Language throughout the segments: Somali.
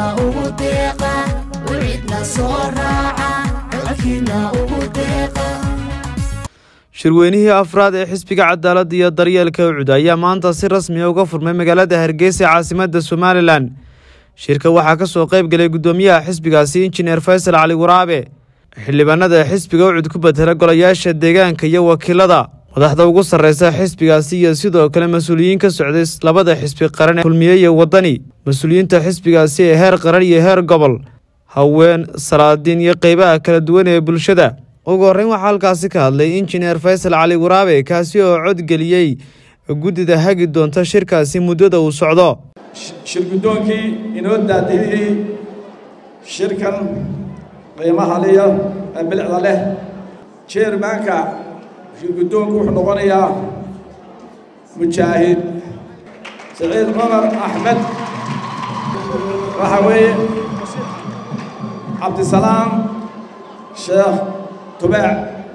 ugu deeqa wixidna soo raaca codkiina ugu deeqa shirweynihii afraad ee xisbiga cadaaladda iyo daryeelka ucud ayaa maanta si rasmiya uga furmay magaalada hargeysa caasimadda somalilan shirka waxaa ka soo qayb galay guddoomiyaha xisbigaasi injineer faysal cali waraabe xildhibaanada xisbiga ucud ku betela golayaasha deegaanka iyo wakiilada madaxda ugu sarreysa xisbigaasi iyo sidoo kale mas-uuliyiin ka socday labada xisbi qaran kulmiye iyo waddani mas-uuliyiinta xisbigaasi ee heer qaran iyo heer gobol haween salaadiin iyo qeybaha kala duwan ee bulshada ugu horreyn waxaa halkaasi ka hadlay injineer faysal cali waraabe kaasi oo codgeliyey guddida hagi doonta shirkaasi muddada uu socdo shir guddoonkii inoo daadihiyey shirkan qiimaha liya ee bilicda leh jeermaanka shir guddoonku wuxuu noqonayaa mujaahid saciid cumar axmed waxaa weeye cabdisalaam sheekh tubaac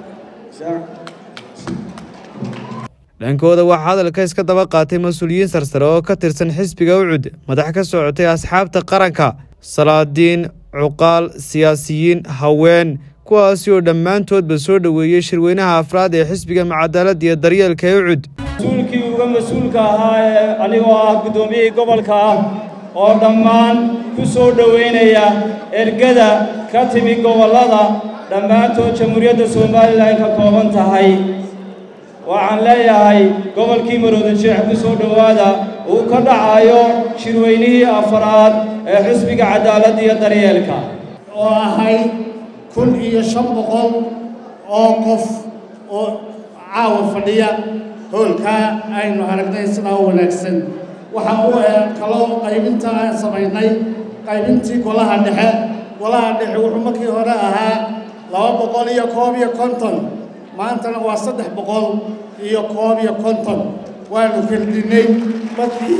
dhankooda waxaa hadalka iska daba qaatay mas-uuliyiin sarsare oo ka tirsan xisbiga ucud madax ka socotay asxaabta qaranka salaadiin cuqaal siyaasiyiin haween kuwaasi oo dhammaantoodba soo dhoweeyey shirweynaha afraad ee xisbiga macadaaladda iyo daryeelka ee ucud mas-uulkii uga mas-uulka ahaa ee anigoo ah guddoomiyihii gobolka ah oo dhammaan ku soo dhoweynaya ergada ka timi gobollada dhammaantood jamhuuriyadda somalilan ka kooban tahay waxaan leeyahay gobolkii marooda jeex ku soo dhowaada uu ka dhacayo shirweynihii afaraad ee xisbiga cadaaladda iyo daryeelka oo ahayd kun iyo shan boqol oo qof oo caawa fadhiya hoolkaa aynu aragnay sidaa u wanaagsan waxa uu kaloo qaybinta aan samaynay qaybintii golaha dhexe golaha dhexe wuxuu markii hore ahaa laba boqol iyo koob iyo konton maantana waa saddex boqol iyo koob iyo konton waanu kordhinnay markii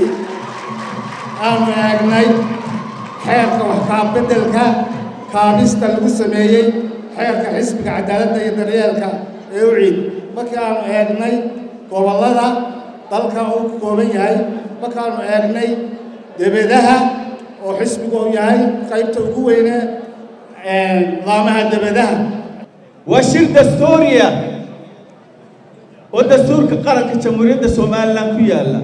aanu eegnay xeerka waxkaabeddelka kaabista lagu sameeyey xeerka xisbiga cadaaladda iyo daryeelka ee u ciid markii aanu eegnay gobollada dalka uu ka kooban yahay markaanu eegnay debadaha oo xisbigu uu yahay qaybta ugu weyne laamaha debadaha waa shir dastuuriya oo dastuurka qaranka jamhuuriyadda somalilan ku yaalla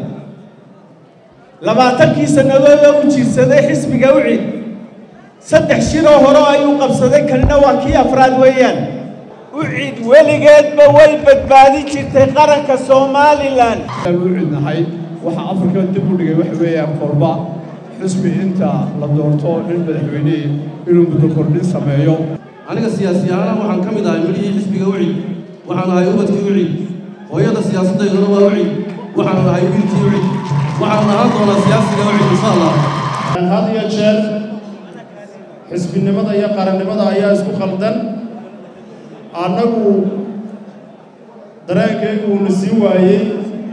labaatankii sannadood oo u jiirsaday xisbiga ucid saddex shiroo hore ayuu qabsaday kanina waa kii afraad weeyaan ucid weligeedba way badbaadin jirtay qaranka somalilan ucid nahay waxaa afrika dib u dhigay waxa weeyaan korba xisbi inta la doorto nin madaxweynihii inuu muddo kordhin sameeyo aniga siyaasiyaana waxaan ka mid ahay midhihii xisbiga ucid waxaan ahay ubadkii ucid hooyada siyaasaddayduna waa ucid waxaanu ahay wiilkii ucid waxaanu ahaan doonaa siyaasiga ucid insha allah had iyo jeer xisbinimada iyo qarannimada ayaa isku khaldan annagu dareenkaygu uuna sii waayey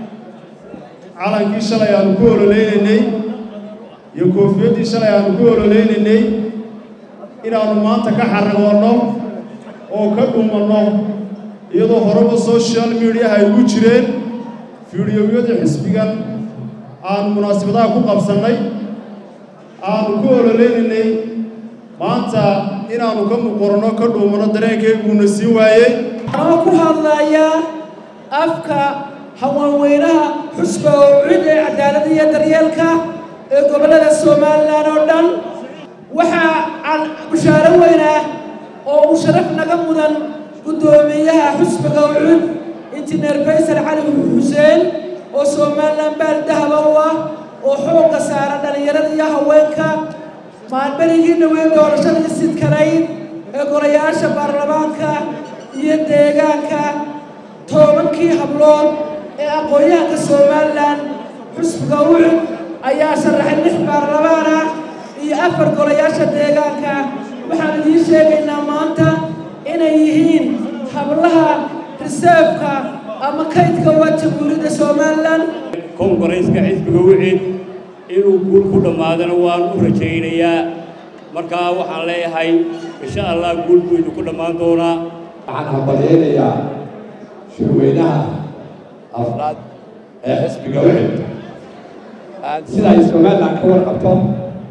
calankii shalay aanu ku ololaynaynay iyo koofiyaddii shalay aanu ku ololaynaynay inaannu maanta ka xaragoonno oo ka dhuumanno iyadoo horeba social mediaha ay ugu jireen fiidiyowyadii xisbigan aanu munaasabadaha ku qabsannay aanu ku ololaynaynay maanta inaannu ka muqoranno ka dhuumanno dareenkayguuna sii waayey anoo ku hadlaya afka haweenweynaha xusba oo cid ee cadaaladda iyo daryeelka ee gobollada somalilan oo dhan waxaa aan bushaaro weyn ah oo uu sharaf naga mudan guddoomiyaha xusbiga ucud injineer faysal cali xuseen oo somalilan baal dahaba u ah oo xoogga saara dhallinyarada iyo haweenka maalberigii dhaweyn doorashadii sidkanayd ee golayaasha baarlamaanka iyo deegaanka tobankii hablood ee aqoon-yahanka somalilan xusbiga ucud ayaa sharaxay lix baarlamaan ah iyo afar golayaasha deegaanka waxaan idiin sheegaynaa maanta inay yihiin hablaha riseefka ama kaydka waa jamhuuriyadda somalilan kongareyska xisbiga wicid inuu guul ku dhammaadana waan u rajaynayaa markaa waxaan leeyahay insha allah guul buu idinku dhammaan doonaa waxaan hambalyaynayaa shirweynaha afraad ee xisbiga wicid sida ay somalilan ka warqabto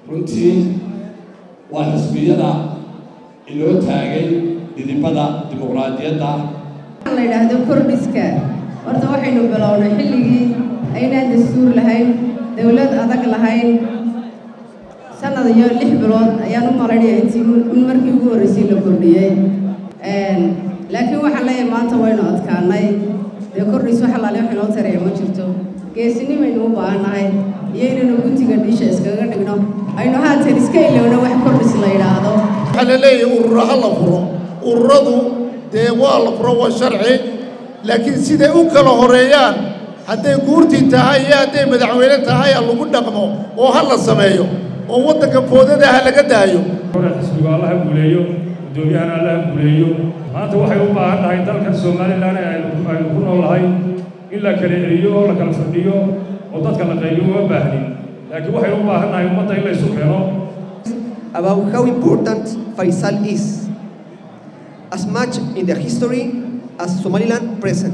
runtii waa xisbiyada inoo taagay dhidibada dimuqraadiyadda la yidhaahdo kordhiska horta waxaynu bilownay xilligii aynaan dastuur lahayn dowlad adag lahayn sanad iyo lix bilood ayaan u malaynaya intii in markii ugu horreysay la kordhiyey laakiin waxaan leeyahay maanta waynu adkaanay dee kordhis wax alaale wax inoo taraya ma jirto geesinimaynu u baahannahay iyo inaynu guntiga dhiisha iskaga dhigno aynu haatan iska ilowno wax kordhis la yidhaahdo waxaa la leeyahay urura ha la furo ururadu dee waa la furo waa sharci laakiin siday u kala horeeyaan hadday guurtii tahay iyo hadday madaxweyne tahay ha lagu dhaqmo oo ha la sameeyo oo waddanka foodada ha laga daayo hore xisbigu allaha guuleeyo guddoomiyahana allaha guuleeyo maanta waxay u baahan tahay dalkan somalilan ee aynu ku noolahay in la kala celiyo oo la kala fadhiyo oo dadka la qayliyo uma baahnin laakiin waxay u baahan tahay ummadda in la isu keeno about how important Faisal is, as much in the history as Somaliland present.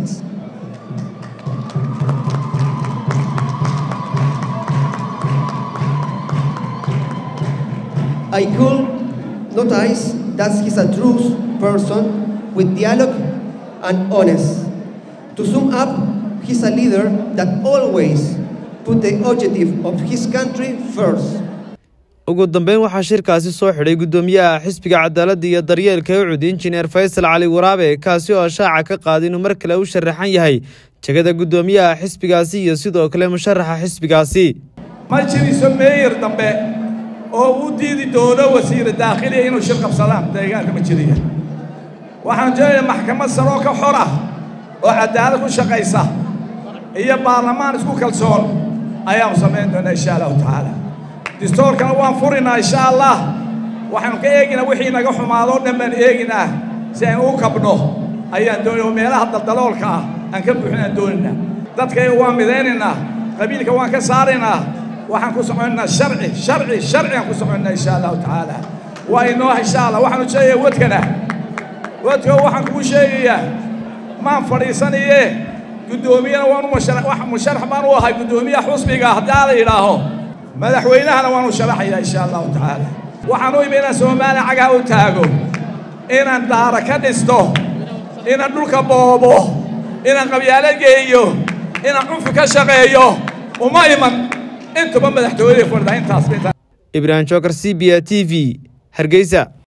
I could notice that he's a true person with dialogue and honest. To sum up, he's a leader that always put the objective of his country first. ugu dambeyn waxaa shirkaasi soo xidhay guddoomiyaha xisbiga cadaaladda iyo daryeelka ucud injineer faysal cali waraabe kaasi oo shaaca ka qaaday inuu mar kale u sharaxan yahay jegada guddoomiyaha xisbigaasi iyo sidoo kale musharaxa xisbigaasi ma jiriso meeyar dambe oo u diidi doono wasiira daakhiliya inuu shir qabsadaan deegaanka ma jiriya waxaan joogayaa maxkamad saroo ka xor ah oo cadaalad ku shaqaysa iyo baarlamaan isku kalsoon ayaanu samayn doonaa insha allahu tacaala distoorkana waan furinaa insha allah waxaanu ka eeginaa wixii naga xumaadoo dhan baan eeginaa si aynu u kabdho ayaan doonaya oo meelaha daldaloolka ah aan ka buuxinaan doonaynaa dadkayga waan midaynaynaa qabiilka waan ka saaraynaa waxaan ku soconaynaa sharci sharci sharci aan ku soconaynaa insha allahu tacaala waa inoo insha allah waxaanu sheegayaa wadkana wadka waxaan kugu sheegayaa maan fadhiisanaye guddoomiyana waanu musharax baan u ahay guddoomiyaha xusbiga haddaa la yidhaaho madaxweynahana waanu sharaxayaa insha allahu tacaala waxaan u imi inaan soomaaliya cagaha u taago inaan daara ka dhisto inaan dhulka boobo inaan qabyaalo geeyo inaan cunfi ka shaqeeyo uma iman intuba madaxtooyada fadhida intaas ibraahim jookar c b a t v hargeysa